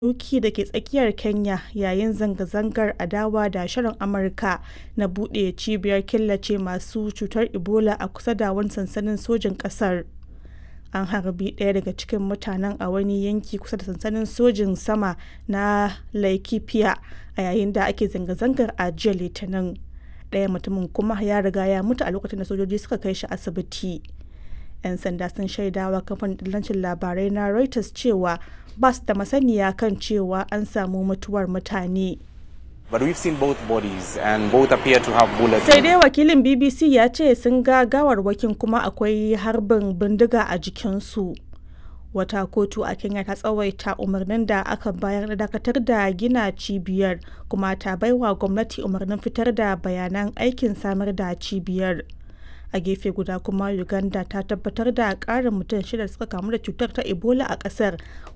doki da ke tsakiyar Kenya yayin zanga-zangar adawa da shirin Amurka na buɗe cibiyar killace masu cutar Ebola a kusa da wani sansanin sojin ƙasar. An harbi ɗaya daga cikin mutanen a wani yanki kusa da sansanin sojin sama na Laikipia a yayin da ake zanga-zangar a jiya Litinin. Ɗaya mutumin kuma ya riga ya mutu a lokacin da sojoji suka kai shi asibiti. 'Yan sanda sun shaidawa kamfanin dillancin labarai na Reuters cewa ba su da masaniya kan cewa an samu mutuwar mutane. But we've seen both bodies and both appear to have bullets. Sai dai wakilin BBC ya ce sun ga gawarwakin kuma akwai harbin bindiga a jikinsu. Wata kotu a Kenya ta tsawaita umarnin da aka bayar na dakatar da gina cibiyar kuma ta baiwa gwamnati umarnin fitar da bayanan aikin samar da cibiyar. a gefe guda kuma uganda ta tabbatar da ƙarin mutum shida suka kamu da cutar ta ebola a ƙasar